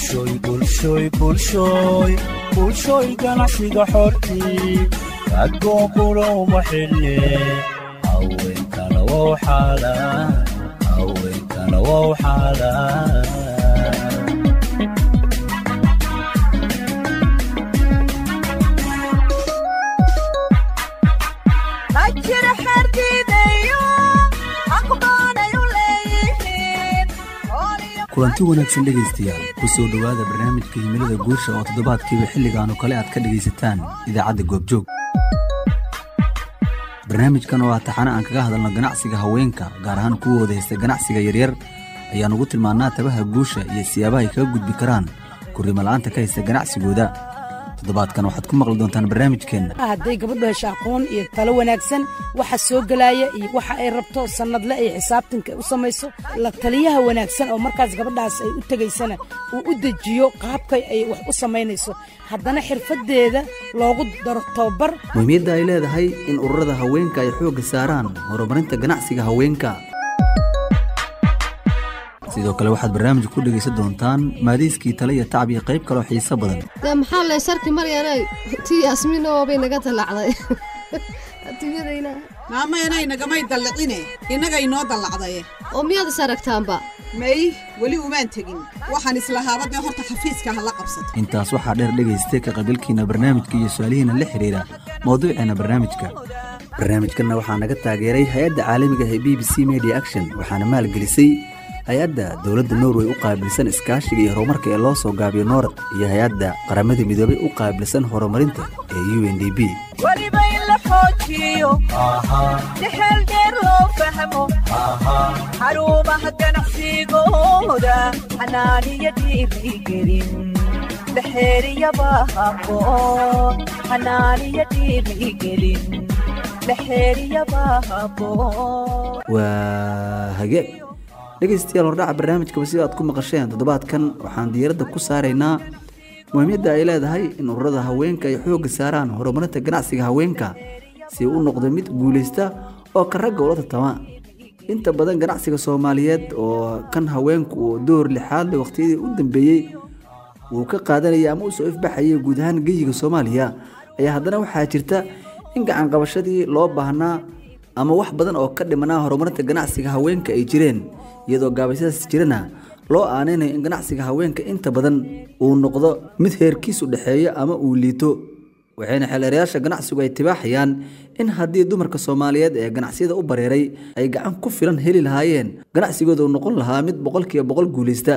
bulshooy bulshooy bulshooy bulshooy ganacsiga xortii adduunkuna uma xille haweenkana wow xaalaan haweenkana wow xaalaan kulanti wanaagsan dhegaystayaal ku soo dhowaada barnaamijka himilada guusha oo toddobaadkiiba xilligaanu kale aad ka dhegaysataan idaacadda goobjoog barnaamijkan oo ah taxane aan kaga hadalno ganacsiga haweenka gaar ahaan kuwooda haysta ganacsiga yaryar ayaan ugu tilmaannaa tabaha guusha iyo siyaabaha ay kaga gudbi karaan kurrimo la'aanta ka haysta ganacsigooda toddobaadkan waxaad ku maqli doontaan barnaamijkeenna hadday gabadhu hesho aqoon iyo talo wanaagsan waxa soo gelaaya iyo waxa ay rabto sannadle ay xisaabtanka u samayso la taliyaha wanaagsan oo markaas gabadhaas ay u tegaysana uu u dejiyo qaabkay ay wax u samaynayso haddana xirfaddeeda loogu daro tababar muhiimyadda ay leedahay in ururada haweenka ay xoogga saaraan horumarinta ganacsiga haweenka sidoo kale waxaad barnaamijka ku dhegaysan doontaan maadiiskii tale iyo tacab iyo qayb kaloo xiiso badan dee maxaa lee sharki maryanay tii asmiinoo bay naga dallacday adduunyadayna maamayanay nagamay dallicine innaga inoo dallacdaye oo miyaad is aragtaanba may weli umaan tegin waxaan islahaabadee horta xafiiska ha la qabsato intaas waxaa dheer dhegaystay ka qabiilkiina barnaamijka iyo su-aalihiina la xidhiira mawduuceena barnaamijka barnaamijkanna waxaa naga taageeray hay-adda caalamiga ee b b c media action waxaana maalgelisay hay-adda dowladda norway u qaabilsan iskaashiga iyo horumarka ee loo soo gaabiyo noorad iyo hay-adda qaramada midoobay u qaabilsan horumarinta ee u n d b weliba in la xoojiyo dexeel dheer loo fahmo xarumaha ganacsigooda xanaaniyo dhiirigelin dhexeeriyaba habboon xanaaniyo dhiirigelin dhexeeriyaba habboon waa hagaag dhegaystayaal hordhaca barnaamijkaba sida aad ku maqasheen toddobaadkan waxaan diiradda ku saaraynaa muhiimyadda ay leedahay in ururada haweenka ay xoogga saaraan horumarinta ganacsiga haweenka si u noqdo mid guulaysta oo ka ragga ula tartama inta badan ganacsiga soomaaliyeed oo kan haweenku uu door lixaad le waqtiyadii u dambeeyey uu ka qaadanayay ama u soo ifbaxayay guud ahaan geyiga soomaaliya ayaa haddana waxaa jirta in gacan qabashadii loo baahnaa ama wax badan oo ka dhimanaa horumarinta ganacsiga haweenka ay jireen iyadoo gaabaysadaas jirana loo aanaynayo in ganacsiga haweenka inta badan uu noqdo mid heerkiisu dhexeeyo ama uu liito waxayna xeelerayaasha ganacsigu ay tibaaxayaan in haddii dumarka soomaaliyeed ee ganacsiyada u bareeray ay gacan ku filan heli lahaayeen ganacsigooda uu noqon lahaa mid boqolkiiba boqol guulaysta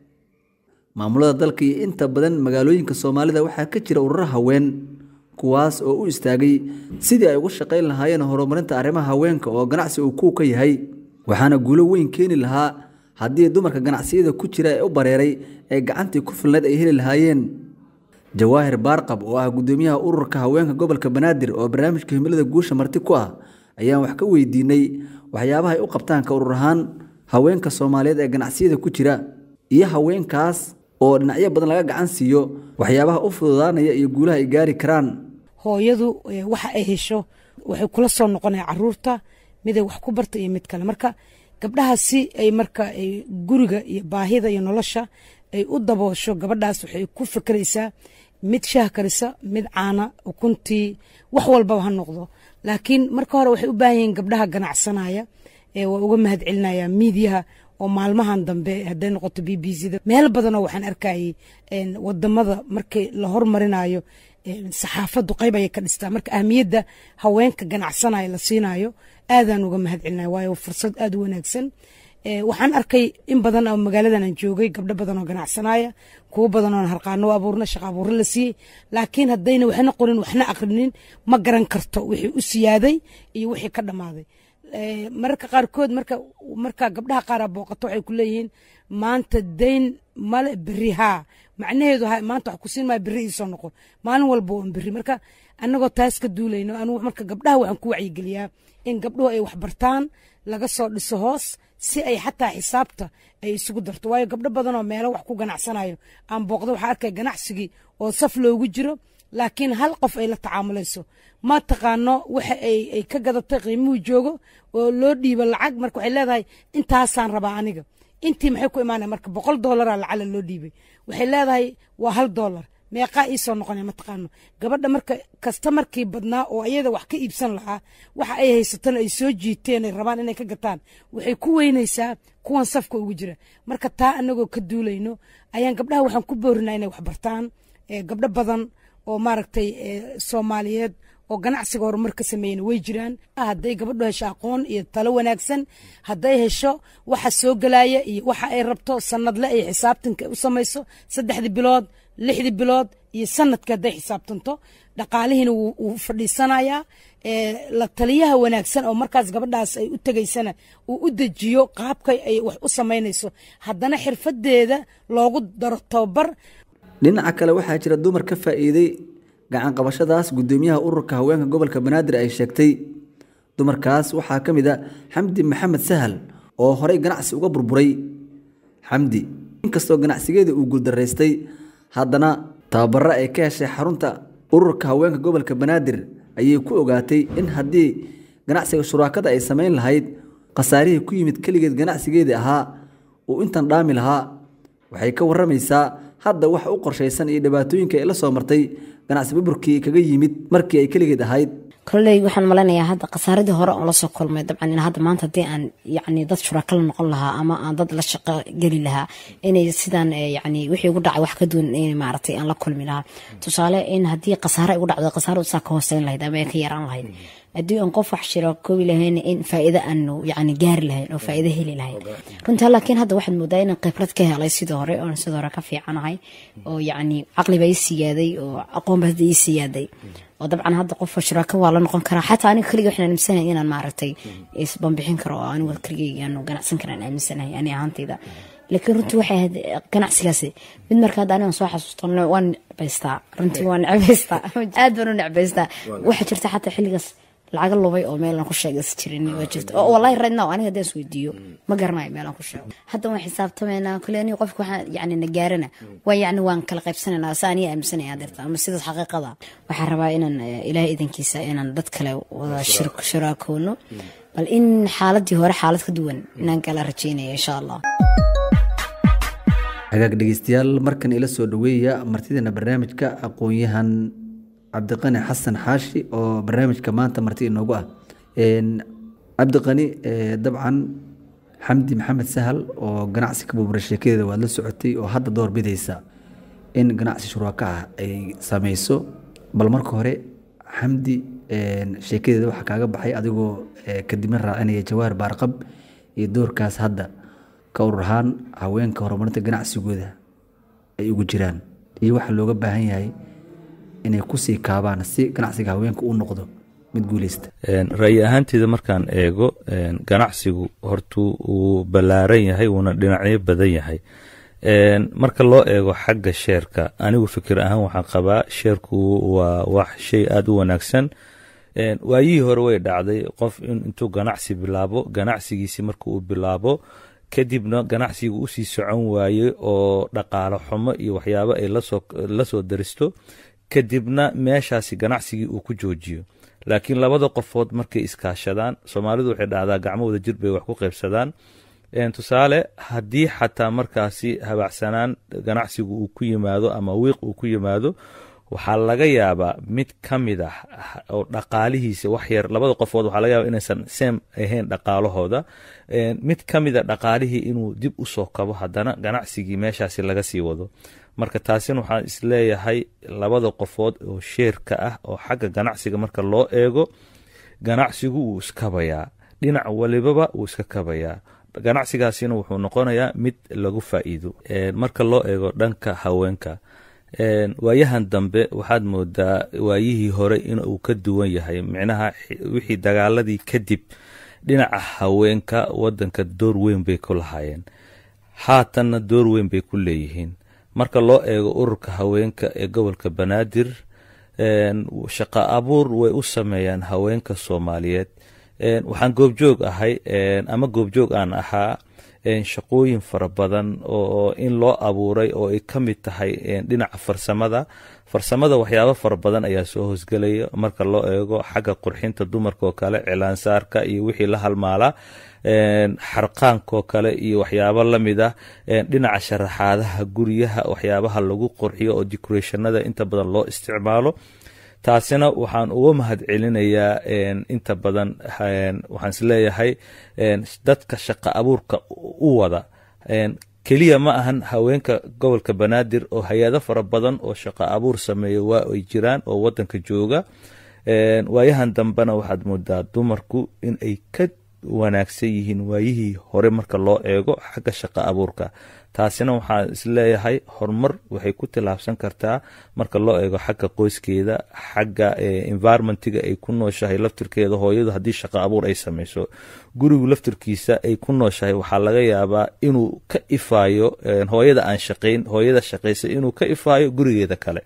maamulada dalka iyo inta badan magaalooyinka soomaalida waxaa ka jira ururo haween kuwaas oo u istaagay sidii ay uga shaqayn lahaayeen horumarinta arrimaha haweenka oo ganacsi uu kuu ka yahay waxaana guulo weyn keeni lahaa haddii dumarka ganacsiyada ku jira ee u bareeray ee gacantii ku filnayd ay heli lahaayeen jawaahir baarqab oo ah guddoomiyaha ururka haweenka gobolka banaadir oo barnaamijka himilada guusha marti ku ah ayaan wax ka weydiinay waxyaabaha ay u qabtaan ka urur ahaan haweenka soomaaliyeed ee ganacsiyada ku jira iyo haweenkaas oo dhinacyo badan laga gacan siiyo waxyaabaha u fududaanaya iyo guulaha ay gaari karaan hooyadu waxa ay hesho waxay kula soo noqonaya caruurta miday wax ku barta iyo mid kale marka gabdhahaasi ay marka ay guriga iyo baahida iyo nolosha ay u daboosho gabadhaas waxay ku fikraysaa mid shaah karisa mid caana ukuntii wax walbaba ha noqdo laakiin marka hore waxay u baahan yihiin gabdhaha ganacsanaya waa uga mahad celinaya miidiyaha oo maalmahan dambe hadday noqoto b b c da meel badanoo waxaan arkayay wadamada markii la hormarinayo saxaafaddu qayb ayay ka dhistaa marka ahmiyadda haweenka ganacsanaya la siinayo aadaan uga mahad celinaya waayo fursad aad u wanaagsan waxaan arkay in badan oo magaaladan aan joogay gabdho badan oo ganacsanaya kuwo badan oo harqaano u abuurna shaqa abuurro la siiyey laakiin haddayna waxna qorin waxna aqrinin ma garan karto wixii u siyaaday iyo wixii ka dhammaaday mararka qaarkood marka marka gabdhaha qaara booqato waxay ku leeyihiin maanta dayn male berri haa macnaheedu ha maanta wax ku siin maayo berri iisoo noqon maalin walba oon berri marka annagoo taas ka duulayno anugu marka gabdhaha waxaan ku wacyigeliyaa in gabdhuhu ay wax bartaan laga soo dhiso hoos si ay xataa xisaabta ay isugu darto waayo gabdho badan oo meelo wax ku ganacsanayo aan booqdo waxaa arkay ganacsigii oo saf loogu jiro laakiin hal qof ay la tacaamulayso ma taqaano waxa ay ka gadatay qiimuhu joogo oo loo dhiibo lacag marka waxay leedahay intaasaan rabaa aniga intii maxay ku imaanaya marka boqol doolaraa lacala loo dhiibay waxay leedahay waa hal doolar meeqaa iisoo noqonaya mataqaano gabadha marka kasta markii badnaa oo ayada wax ka iibsan lahaa waxa ay haysatana ay soo jiiteen ay rabaan inay ka gataan waxay ku weynaysaa kuwan safka ugu jira marka taa anagoo ka duulayno ayaan gabdhaha waxaan ku boorinaa inay wax bartaan ee gabdho badan oo maaragtay ee soomaaliyeed oo ganacsiga horumar ka sameeyana way jiraan hadday gabadhu hesho aqoon iyo talo wanaagsan hadday hesho waxa soo gelaya iyo waxa ay rabto sanadle ay xisaabtanka u samayso saddexdii bilood lixdii bilood iyo sanadka hadday xisaabtanto dhaqaalihiina wuu wuu fadhiisanayaa ee la taliyaha wanaagsan oo markaas gabadhaas ay u tegaysana uu u dejiyo qaabkay ay wax u samaynayso haddana xirfadeeda loogu daro tababar dhinaca kale waxaa jira dumar ka faa'iiday gacan qabashadaas gudoomiyaha ururka haweenka gobolka banaadir ay sheegtay dumarkaas waxaa ka mid a xamdi maxamed sahal oo horey ganacsi uga burburay xamdi inkastoo ganacsigeeda uu guuldaraystay haddana tababaro ay ka heshay xarunta ururka haweenka gobolka banaadir ayay ku ogaatay in haddii ganacsiga shuraakada ay samayn lahayd khasaarihii ku yimid keligeed ganacsigeedii ahaa uu intan dhaami lahaa waxay ka waramaysaa hadda wax u qorshaysan iyo dhibaatooyinka ay la soo martay ganacsi burburkii kaga yimid markii ay keligeed ahayd kolley waxaan maleynayaa hadda khasaaradii hore oo lasoo kulmay dabcan in hadda maanta haddii aan yacni dad shuraaka la noqon lahaa ama aan dad la shaqo geli lahaa inay sidaan eh, yacni wixii ugu dhacay wax ka duwan in maaragtay aan la kulmi lahaa tusaale in haddii khasaare ay ugu dhacdo khasaaradu saa ka hooseyn lahayd ama ay ka yaraan lahayd haddii aan qof wax shiro koobi lahayn in faa'iido aanu yacni gaari lahayn oo faa'iido heli lahayn runtii laakiin hadda waxaad moodaa inaan khibrad ka helay sidii hore oon sidii hore ka fiicanahay oo yacni caqliba ii siyaaday oo aqoonba hadda ii siyaaday oo dabcan hadda qof shuraaka waa la noqon karaa xataa aniga keliga waxaan aaminsanahay inaan maaragtay isbanbixin karo oo anigu keligayga aanu ganacsan karaan aaminsanahay ani ahaantayda laakiin runtii waxay ahayd ganacsigaasi mid marka hadda anigan soo xasuusto waan necbaystaa runtii waan necbaystaa aad baan u necbaystaa waxaa jirta xataa xilligaas lacaga lubay oo meelaan ku sheegaysa jirin waa jirta oo wallahi right now aniga haddaan isweydiiyo ma garanayo meelaan ku sheego hadda waan xisaabtamaynaa kale aniga qofka waxaan yacni na gaarana waa yacni waan kala qaybsanaynaa sa aniga aaminsanaya dirta ama sidaas xaqiiqada waxaan rabaa inaan eh, ilaahay idankiisa inaan dad kale wada shir- shuraakoono bal in xaaladii hore xaalad ka duwan inaan kala rajaynaya insha allah hagaag dhegeystayaal markan ila soo dhaweeya martideena barnaamijka aqoon-yahan cabdiqani xasan xaashi oo barnaamijka maanta marti inoogu ah Een, cabdiqani eh, dabcan xamdi maxamed sahal oo ganacsi ka burbura sheekadeeda waad la socotay oo hadda door bidaysa in ganacsi shuraaka ah ay sameyso bal marka hore xamdi een, sheekadeeda waxaa kaaga baxay adigoo eh, kadibna raacinaya jawaar baarqab iyo doorkaas hadda ka urur ahaan haweenka horumarinta ganacsigooda ay ugu jiraan iyo waxa looga baahan yahay inay kusii kaabaan si ganacsiga haweenka u noqdo mid guuleysta Een, ra'yi ahaanteyda markaan eego een, ganacsigu hortuu uu ballaaran yahay wuuna dhinacyo badan yahay Een, marka loo eego xagga sheerka anigu fikir ahaan waxaan qabaa sheerku waa wax shay aada u wanaagsan Een, waayihii hore way dhacday qof in intuu ganacsi bilaabo ganacsigiisi marka uu bilaabo kadibna ganacsiga usii socon waaye oo dhaqaalo xumo iyo waxyaabo ay lasoo lasoo daristo kadibna meeshaasi ganacsigii uu ku joojiyo laakiin labada qofood markay iskaashadaan soomaalidu waxay dhahdaa gacmo wada jir bay wax ku qaybsadaan Een, tusaale haddii xataa markaasi habacsanaan ganacsigu uu ku yimaado ama wiiq uu ku yimaado waxaa laga yaabaa mid ka mid ah oo dhaqaalihiisa wax yar labada qofood waxaa laga yaabaa inaysan seem ahayn dhaqaalahooda Een, mid ka mid a dhaqaalihii inuu dib u soo kabo haddana ganacsigii meeshaasi laga sii wado marka taasina waxaan isleeyahay labada qofood oo sheerka ah oo xagga ganacsiga marka loo eego ganacsigu wuu iskabayaa dhinac walibaba wuu iska kabayaa ganacsigaasina wuxuu noqonayaa mid lagu faa'iido Een, marka loo eego dhanka haweenka Een, waayahan dambe waxaad moodaa waayihii hore inuu ka duwan yahay micnaha xi- wixii dagaaladii kadib dhinaca haweenka wadanka door weyn bay ku lahaayeen haatanna door weyn bay ku leeyihiin marka loo eego ururka haweenka ee gobolka banaadir een, shaqo abuur way u sameeyaan haweenka soomaaliyeed Een, waxaan goobjoog ahay een, ama goobjoog aan ahaa een, shaqooyin fara badan oo in loo abuuray oo ay ka mid tahay een, dhinaca farsamada farsamada waxyaabo fara badan ayaa soo hoosgelaya marka loo eego xagga qurxinta dumarka oo kale cilaansaarka iyo wixii la halmaala een, xarqaankaoo kale iyo waxyaabo lamid ah een, dhinaca sharaxaadaha guryaha waxyaabaha lagu qurxiyo oo decorationada inta badan loo isticmaalo taasina waxaan uga mahad celinayaa een, inta badan een, waxaan isleeyahay een, dadka shaqo abuurka u wada een, keliya ma ahan haweenka gobolka banaadir oo hay-ado fara badan oo shaqo abuur sameeya waa ay jiraan oo wadanka jooga Een, waayahan dambena waxaad moodaa dumarku in ay ka wanaagsan yihiin waayihii hore marka loo eego xagga shaqo abuurka taasina waxaan isleeyahay horumar waxay ku tilaabsan kartaa marka loo eego xagga qoyskeeda xagga eh, environmentiga ay ku nooshahay laftirkeeda hooyadu haddii shaqo abuur ay sameyso gurigu laftirkiisa ay ku nooshahay waxaa laga yaabaa inuu ka ifaayo eh, hooyada aan shaqayn hooyada shaqaysa inuu ka ifaayo gurigeeda kale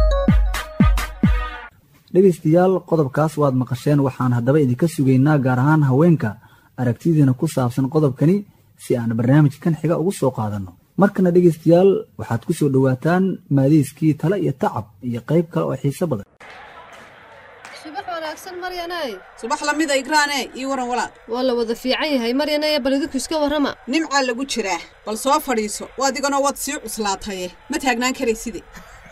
dhegaystayaal qodobkaas waad maqasheen waxaan haddaba idinka sugaynaa gaar ahaan haweenka aragtidiina ku saabsan qodobkani si aan barnaamijkan xiga ugu soo qaadanno markana dhegaystayaal waxaad ku soo dhowaataan maadiiskii tale iyo tacab iyo qayb kale oo xiiso badan subax wanaagsan maryanay subax lamida igraane ii waran walaal waa la wada fiican yahay maryanay bal idinku iska warrama nimcaa lagu jiraa bal soo fadhiiso waadiganoo waad sii cuslaataye ma taagnaan karayside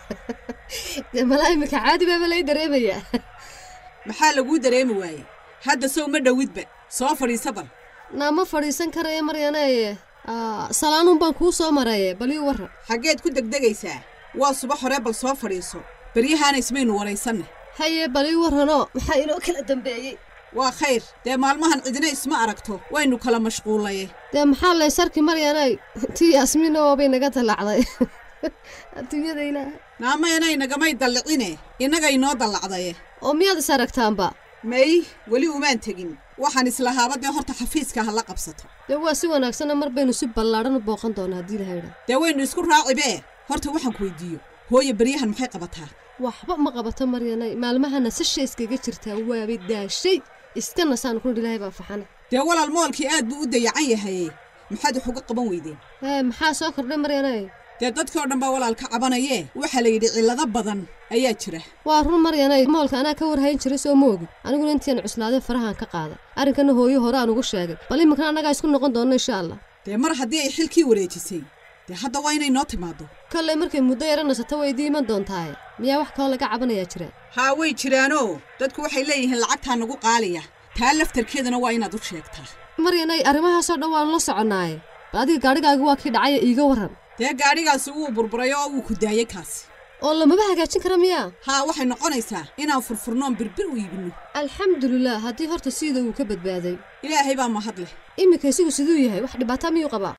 dee malaa imika caadi baaba lay dareemayaa maxaa laguu dareemi waayey hadda sow ma dhowidba soo fadhiisa bal naa ma fadhiisan karaya maryanay salaanuun baan kuu soo maraye bal ii warran xaggeed ku degdegaysaa waa subax hore bal soo fadhiiso beryahaana ismaynu waraysanne haye bal ii warranoo maxaa inoo kala dambeeyey waa khayr dee maalmahan cidina isma aragto waynu kala mashquulaye dee maxaa laysarki maryanay tii yaasmiina waabay naga dallacday adduunyada ilaahay naameenay nagamay dallicine innaga inoo dallacdaye oo miyaad is aragtaanba may weli umaan tegin waxaan islahaaba dee horta xafiiska ha la qabsato dee waa si wanaagsanna mar baynu si ballaadhan u booqan doonaa haddii laha idhaa dee waynu isku raacibee horta waxaan ku weydiiyo hooye beryahan maxay qabataa waxba ma qabato maryanay maalmahana sasha iskaga jirtaa waabay daashay iska nasaan ku ilaahay baa faxana dee walaal moolkii aad buu u dayacan yahaye maxaad wax uga qaban weydeen ee maxaa soo kordhay maryanay dee dadkii oo dhan baa walaal ka cabanayee waxaa la yidhi cillado badan ayaa jira waa run maryanay moolka anaa ka warhayn jiray soo ma ogin aniguna intiian cuslaaday farahaan ka qaaday arrinkana hooyo hore aan ugu sheegay bal iminkana annagaa isku noqon doonno insha allah dee mar haddii ay xilkii wareejisay dee hadda waa inay noo timaaddo kollay markay muddo yara nasato way idii iman doontaaye miyaa wax kaloo laga cabanayaa jiraan haa way jiraanoo dadku waxay leeyihiin lacagtaa nagu qaaliya taa laftarkeedana waa inaad u sheegtaa maryanay arrimahaasoo dhan waanu la soconnaaye bal adiga gaadhigaagu waa kii dhacaya iiga warran dee gaadhigaasi wuu burburay oo wuu ku daayey kaasi oo lamaba hagaajin kara miyaa haa waxay noqonaysaa inaan furfurnoon birbir u iibinno alxamdulilah haddii horta siida uu ka badbaaday ilaahay baa mahad leh iminka isigu siduu yahay wax dhibaata miyuu qabaa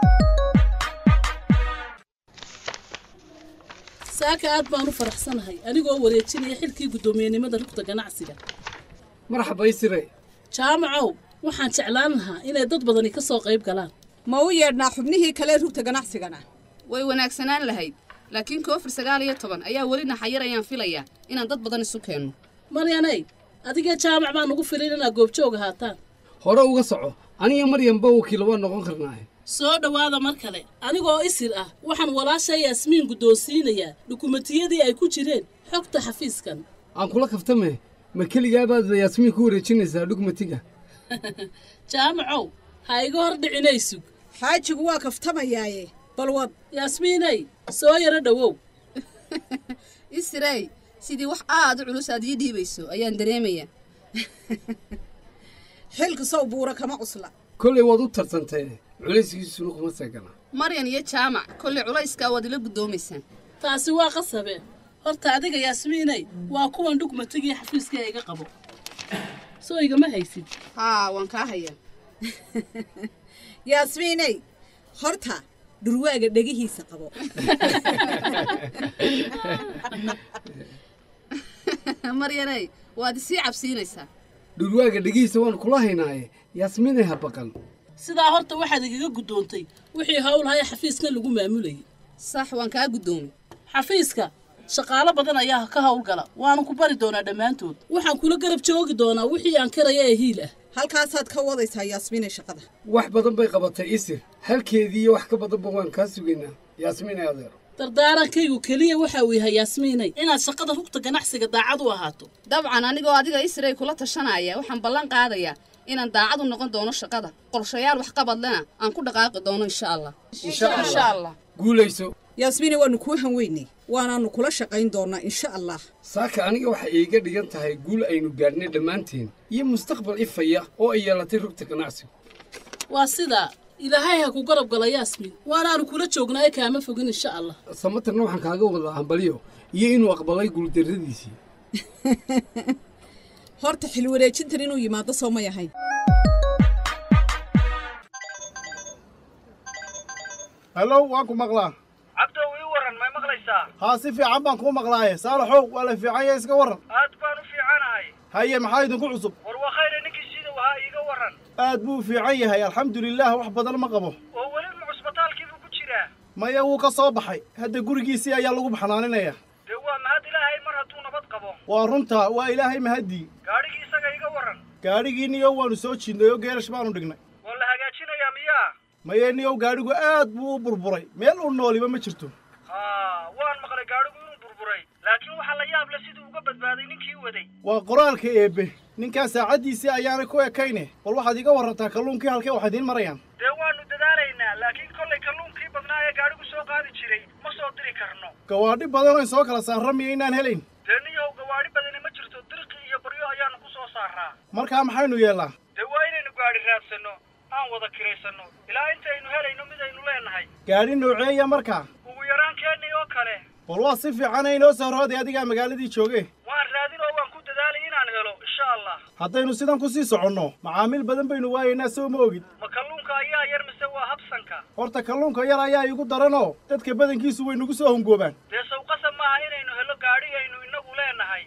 saaka aad baan u faraxsanahay anigoo wareejinaya xilkii guddoomiyenimada rugta ganacsiga marxaba isire jaamacow waxaan jeclaan lahaa inay dad badani ka soo qayb galaan ma u yeedhnaa xubnihii kale rugta ganacsigana way wanaagsanaan lahayd laakiin koofir sagaal iyo toban ayaa weli naxayar ayaan filayaa inaan dad badan isu keenno maryanay adigee jaamac baan ugu filin inaad goobjoog ahaataan hore uga soco aniga maryanba wakiil waa noqon karnaaye soo dhowaada mar kale anigoo isir ah waxaan walaasha yaasmiin guddoonsiinayaa dhukumentiyadii ay ku jireen xogta xafiiskan aan kula kaftame ma keligaabaad yaasmiin ku wareejinaysaa dhugmatiga jaamacow ha iga hor dhicinaysug xaajigu waa kaftamayaaye bal wad yaasmiinay soo yaro dhowow isirey sidii wax aad u culus aad ii dhiibayso ayaan dareemayaa xilka sow buura kama cusla kollay waad u tartantee culayskiisuna kuma seegana maryan iyo jaamac kollay culayskaa waad ila guddoomaysaan taasi waa qasabe horta adiga yaasmiinay waa kuwan dhugmatigii xafiiska ee iga qabo soo igama haysid haa waan kaa hayaa yaasmiinay horta dhurwaaga dhegihiisa qabo maryanay waad isii cabsiinaysaa dhurwaaga dhegihiisa waan kula haynaaye yaasmiinay ha baqan sidaa horta waxaad igaga guddoontay wixii howlhaya xafiiskan lagu maamulayay sax waan kaa guddoomay xafiiska shaqaalo badan ayaa ka howlgala waanu ku bari doonaa dhammaantood waxaan kula garab joogi doonaa wixii aan karaya ee hiil ah halkaasaad ka wadaysaa yaasmiinay shaqada wax badan bay qabatay isir halkeedii iyo wax ka badanba waan kaa sugaynaa yaasmiin ay adeero dardaarankaygu keliya waxa uu yahay yaasmiinay inaad shaqada rugta ganacsiga daacad u ahaato dabcan anigoo adiga isray kula tashanaya waxaan ballan qaadayaa inaan daacad u noqon doono shaqada qorshayaal waxqabadlena aan ku dhaqaaqi doono insha allah insha allah guulayso yaasmiine waannu kuu hanweynay waanaannu kula shaqayn doonnaa insha allah saaka aniga waxay iiga dhigan tahay guul aynu gaadhnay dhammaanteen iyo mustaqbal ifaya oo ay yeelatay rugta ganacsigu waa sidaa ilaahay ha ku garab gala yaasmiin waanaanu kula joognaaye kaama fogin insha allah samatarna waxaan kaaga wadaa hambalyo iyo inuu aqbalay guuldarradiisii horta xilwareejintan inuu yimaado soo may ahayn hallow waan ku maqlaa cabdow ii warran may maqlaysaa haa si fiican baan kuu maqlaaye saalaxow waa la fiican yahay iska warran aad baan u fiicanahay haye maxaa idinku cusub war waa khayre ninkii sidow ahaa iiga warran aad buu u fiican yahay alxamdulilaah wax badan ma qabo oo weli ma cusbitaalkii buu ku jiraa maya wuu ka soo baxay hadda gurigiisii ayaa lagu baxnaaninaya dee waa mahad ilaahay mar hadduu nabad qabo waa runta waa ilaahay mahaddii gaadhigii isaga iga warran gaadhigii niyow waannu soo jiidnay oo geerash baanu dhignay waa la hagaajinayaa miyaa maye niyow gaadhigu aad buu u burburay meel u nooliba ma jirto haa waan maqlay gaadhigu inuu burburay laakiin waxaa la yaab leh siduu uga badbaaday ninkii waday waa qoraalka eebbe ninkaa saacaddiisii ayaanay ku ekayne bal waxaad iga warrantaa kalluunkii halkee wax idiin marayaan dee waannu dadaalaynaa laakiin kollay kalluunkii badnaa ee gaadhigu soo qaadi jiray ma soo diri karno gawaadhi badan oyn soo kala saarra miya inaan helayn dee niyow gawaadhi badani ma jirto dirqi iyo baryo ayaannu ku soo saaraa markaa maxaynu yeellaa dee waa inaynu gaadhi raadsanno aan wada kiraysanno ilaa intaynu helayno midaynu leenahay gaadhi nooceeya markaa ugu yaraan keennay oo kale bal waa si fiican inoo soo rooday adigaa magaaladii jooge waan raadin oo waan ku dadaalay inaan helo insha allah haddaynu sidan ku sii soconno macaamiil badan baynu waayaynaa soo ma ogid ma kalluunka ayaa yar mise waa habsanka horta kalluunka yar ayaa igu daranoo dadka badankiisu way nagu soo hungoobaan dee sawqasa maaha inaynu helo gaadhi aynu innagu leenahay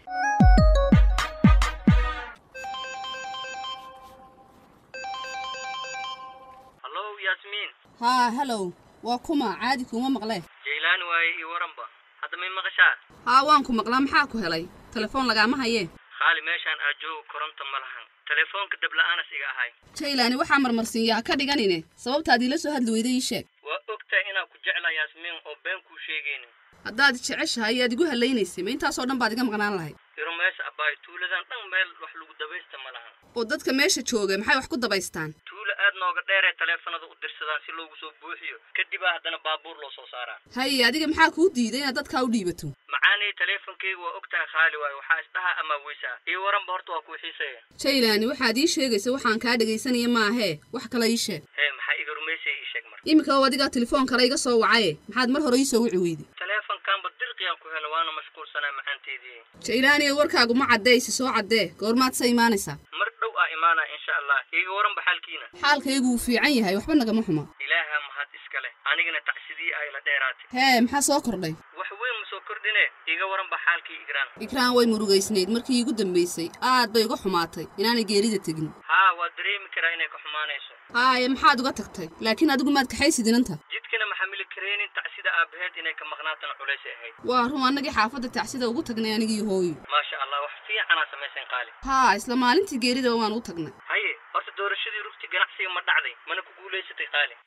hallow yaasmiin haa halow waa kuma caadi kuuma maqlee jaylaan waaye ii waranba hadda may maqashaa haa waan ku maqlaa maxaa ku helay telefoon lagaama hayee khaali meeshaan aad joogo koronto ma lahan telefoonka dabla'aanas iga ahay jaylaani waxaa marmarsiinyaa ka dhiganine sababtaad iila soo hadli weyday ii sheeg waa ogtahay inaan ku jeclaa yaasmiin oo been kuu sheegaynin haddaad jeceshahay ayaad igu hallaynaysay ma intaasoo dhan baad iga maqnaan lahayd iro meesha abbaay tuuladan dhan meel wax lagu dabaysta ma lahan oo dadka meesha jooga maxay wax ku dabaystaan tuulo aad nooga dheeree taleefanada u dirsadaan si loogu soo buuxiyo kadibaa haddana baabuur loo soo saaraa haye adiga maxaa kuu diiday inaad dadkaa u dhiibato macaanay teleefonkayga waa ogtahay khaali waayo waxaa isdhaha ama weysaa ii waranba horta waa kuu xiiseeya jaylaani waxaad ii sheegaysa waxaan kaa dhegaysanaya maahee wax kale ii sheeg hee maxaa iga rumaysaya ii sheeg marka iminka oo adigaa telefoon kale iga soo wacaye maxaad mar hore ii soo wici weyday teleefonkaanba dirqiyaan ku helo waana mashquulsanaa macaanteedii jaylaani warkaagu ma caddaysi soo caddee goormaad sa imaanaysaa mar dhow aa imaanaa insha allah iiga waranba xaalkiina xaalkaygu wuu fiican yahay waxba nagama xuma ilaaha mahad iska leh anigana tacsidii ay la dheeraatay hee maxaa soo kordhay wax weyn ma soo kordhine iiga waranba xaalkii igraan ikraan way murugaysnayd markii iigu dambaysay aad bay uga xumaatay inaanay geerida tegin haa waa dareemi karaa inay ka xumaanayso haaye maxaad uga tagtay laakiin adigu maad kaxaysid inanta jidkana ma xamili kareenin tacsida aabbaheed inay ka maqnaatana culaysay ahayd waa run annagii xaafadda tacsida ugu tagnay anigii hooyo maasha allah wax fiicanaa samaysan qaali haa isla maalintii geeridaba waan ugu tagnay haye horta doorashadii rugti ganacsiga ma dhacday mana ku guulaysatay qaali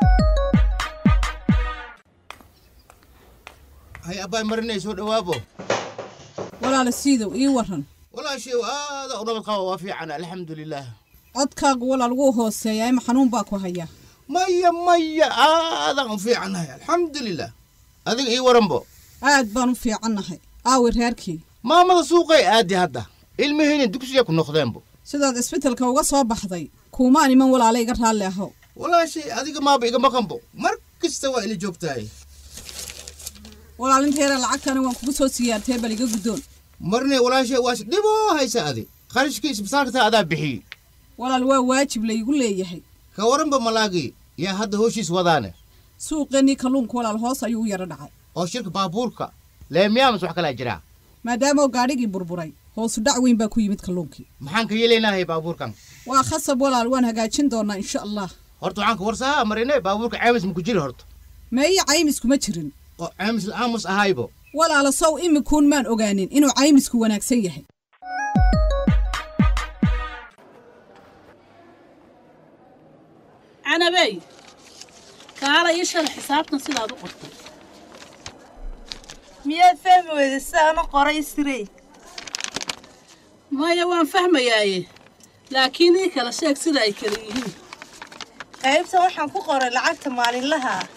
hay abbaay marinay soo dhawaabo walaala siidow ii warran walaashay aada u nabad qaba waa fiican alxamdulilaah codkaagu walaal wuu hooseeyaa ima xanuun baa ku haya maya maya aadaan u fiicannahay alxamdulilah adiga ii waranbo aad baan u fiicannahay aawi reerkii maamada suuqay aadi hadda ilmahayna dugsiya ku noqdeenbo sidaad isbitalka uga soo baxday kuumaan iman walaala iga raalli ahow walaashay adiga maaba iga maqanbo mar kasta waa ila joogtahay walaalinteeda lacagtana waan kugu soo siyaartee bal iga guddoon marne walaashay waas dhiboo haysa adi qarashkii isbitaalkata adaa bixiyey walaal waa waajib laygu leeyahay ka waranba malaagii yaa hadda hooshiis wadaane suuqeennii kalluunka walaal hoos ayuu u yara dhacay oo shirka baabuurka leemiyaamas wax kalaa jiraa maadaama gaadhigii burburay hoosu dhac weyn baa ku yimid kalluunkii maxaan ka yeelaynahay baabuurkan waa khasab walaal waan hagaajin doonaa insha allah horta waxaan ka warsahaa marine baabuurka caamis maku jiri horta meeyo caymis kuma jirin oo caamis la'aamus ahaybo walaala sow imikuun maan ogaanin inuu caymisku wanaagsan yahay canabey kaala ii shala xisaabtan sidaad u qortay miyaad fahmi weyda sidaana qoray sirey maya waan fahmayaaye laakiin ii kala sheeg sida ay kala yihiin qaybtan waxaan ku qoray lacagta maalinlaha ah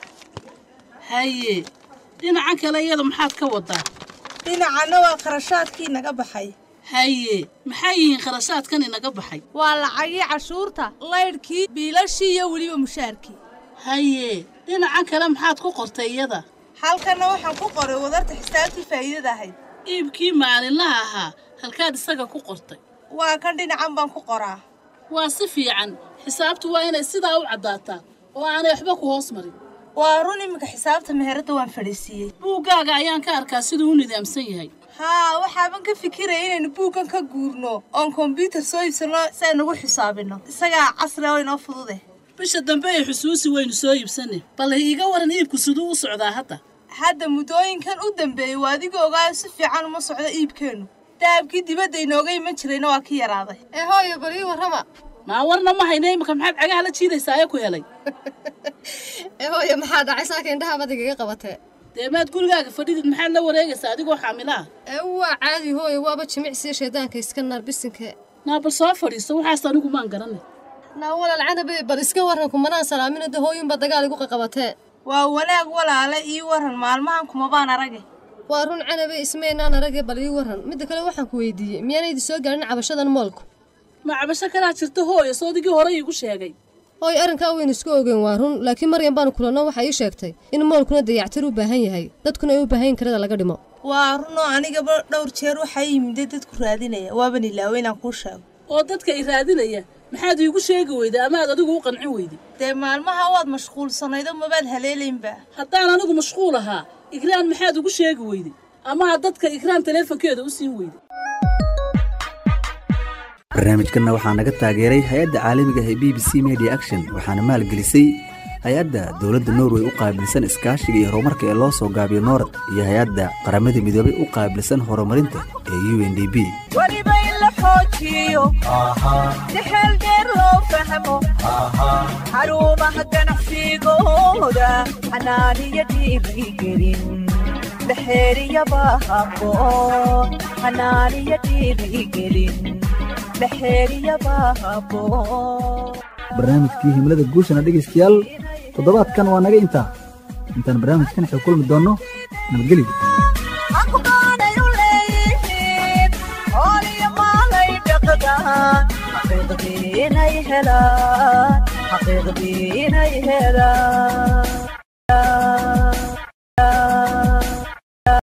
haye dhinacan kale iyada maxaad ka wadaa dhinacanna waa kharashaadkii naga baxay haye maxay yihiin kharashaadkan inaga baxay waa lacagii cashuurta laydhkii biilashii iyo weliba mushaarkii haye dhinacan kale maxaad ku qortay iyada halkanna waxaan ku qoray wadarta xisaabtii faa'iidada ahayd iibkii maalinlaha ahaa halkaad isaga ku qortay waa kan dhinacan baan ku qoraa waa si fiican xisaabtu waa inay sidaa u caddaataa oo aanay waxba ku hoos marin waa run iminka xisaabta meheradda waan fadhiisiiyey buuggaaga ayaan ka arkaa siduu u nidaamsan yahay haa waxaaban ka fikiraya inaynu buuggan ka guurno oon kombyuutar soo iibsanno si aynugu xisaabinno isagaa casri oo inoo fudude bisha dambe ay xusuusi waynu soo iibsanne bal iiga waran iibku siduu u socdaa hadda hadda muddooyinkan u dambeeyey waa adiga ogaayo si fiican uma socdo iibkeennu dahabkii dibadda inooga iman jirayna waa ka yaraaday ee hooyo bal ii warrama maa warna ma hayna iminka maxaad cagaha la jiidaysaa ee ku helay ee hooyo maxaa dhacay saaka indhaha badigaga qabatee dee maad gurigaaga fadhidid maxaad la wareegaysaa adigoo xaamilaha ee waa caadi hooyo waaba jimicsiya shaydaanka iska naar bisinka naa bal soo fadhiiso waxaas anigu maan garanay naa walaal canabe bal iska warran kumanaan salaaminada hooyunba dagaal igu qaqabatee waa wanaag walaale ii warran maalmahan kumabaan arage waa run canabe ismaynaan arage bal ii warran midda kale waxaan ku weydiiyey miyaanaydi soo gaadhin cabashadan moolku ma cabasho kalaa jirta hooyo soodigii hore iigu sheegay hooy arrinkaa waynu isku ogeyn waa run laakiin maryan baanu kulanno waxaa ii sheegtay in moolkuna dayactir u baahan yahay dadkuna ay u baahan karada laga dhimo waa runoo anigaba dhowr jeer waxaa yimide dadku raadinaya waaban ilaawe inaan kuu sheego oo dadka i raadinaya maxaad iigu sheegi weyday amaad adigu u qancin weyday dee maalmaha waad mashquulsanaydo mabaad haleelaynba haddaan anigu mashquul ahaa igraan maxaad ugu sheegi weyday amaad dadka igraan taleefonkeeda u siin weyday barnaamijkanna waxaa naga taageeray hay-adda caalamiga ee b b c media action waxaana maalgelisay hay-adda dowladda norway u qaabilsan iskaashiga iyo horumarka ee loo soo gaabiyo noorad iyo hay-adda qaramada midoobay u qaabilsan horumarinta ee u n d b weliba in la xoojiyo si xeel dheer loo fahmo xarumaha ganacsigooda xanaaniyo dhiirigelin la xeeriyaba habboon xanaaniyo dhiirigelin la xeeriyaba habboon barnaamijkii himlada guushana dhegaystayaal toddobaadkan waa naga intaa intaan barnaamijkan xog kulmi doonno nabadgelyo aqbaanay u leeyihiin hooliyo maalay dhaqdaan xaqiiqdii inay helaan xaqiiqdii inay helaan